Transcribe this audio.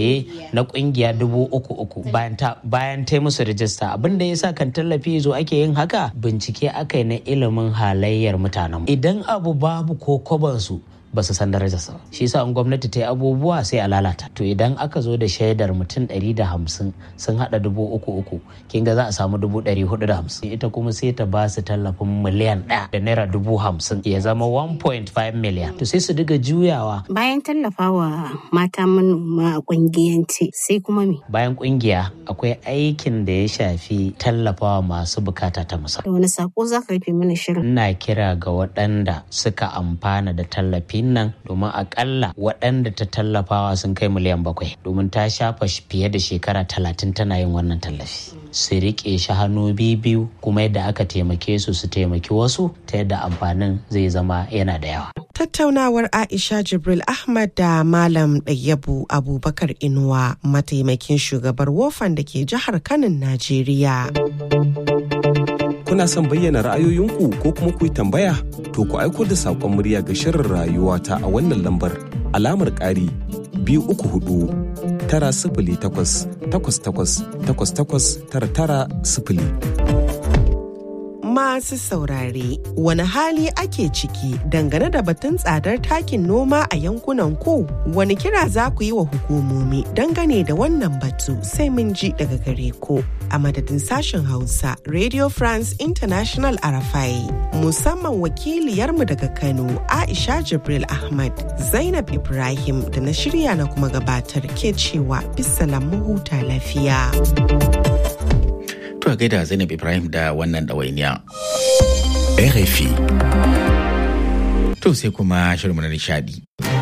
saye na kungiya dubu uku uku bayan ta bayan ta musu rijista abin da yasa kan tallafi zo ake yin haka bincike aka yi na ilimin halayyar mutanen idan abu babu ko kwabansu ba su san darajarsa shi yasa in gwamnati ta yi abubuwa sai a lalata to idan aka zo da shaidar mutum ɗari da hamsin sun haɗa dubu uku uku kin ga za a samu dubu ɗari hudu da hamsin ita kuma sai ta ba su tallafin miliyan ɗaya da naira dubu hamsin ya zama 1.5 miliyan to sai su diga juyawa Bayan tallafawa mata manoma a kungiyance sai kuma me? bayan kungiya akwai aikin da ya shafi tallafawa masu bukata ta musamman Da wani sako za ka rufe mana shirin? ina kira ga waɗanda suka amfana da tallafin nan domin akalla waɗanda ta tallafawa sun kai miliyan bakwai domin ta shafa sh- fiye da shekara talatin tana yin wannan tallafi su riƙe shi hannu biyu kuma yadda aka taimake su su taimaki wasu ta yadda amfanin zai zama yana da yawa Tattaunawar Aisha Jibril Ahmad da Malam Ɗayyabu Abubakar Inuwa mataimakin shugabar wofan da ke jihar Kanin Najeriya. Kuna son bayyana ra'ayoyinku ko kuma ku yi tambaya? To ku aiko da saƙon murya ga shirin rayuwa ta a wannan lambar alamar ƙari biyu uku hudu tara sifili takwas takwas takwas takwas takwas tara tara sifili. Masu saurare, wani hali ake ciki dangane da batun tsadar takin noma a yankunan ku? Wani kira za ku yi wa hukumomi dangane da wannan batu sai mun ji daga gare ku. A madadin sashen Hausa, Radio France International Arafai, musamman wakiliyarmu daga Kano, Aisha Jibril Ahmad, Zainab Ibrahim da na shirya na kuma gabatar ke cewa bisalam mu huta lafiya. To a gaida Zainab Ibrahim da wannan ɗawainiya. RFI. To sai kuma shirin na nishadi.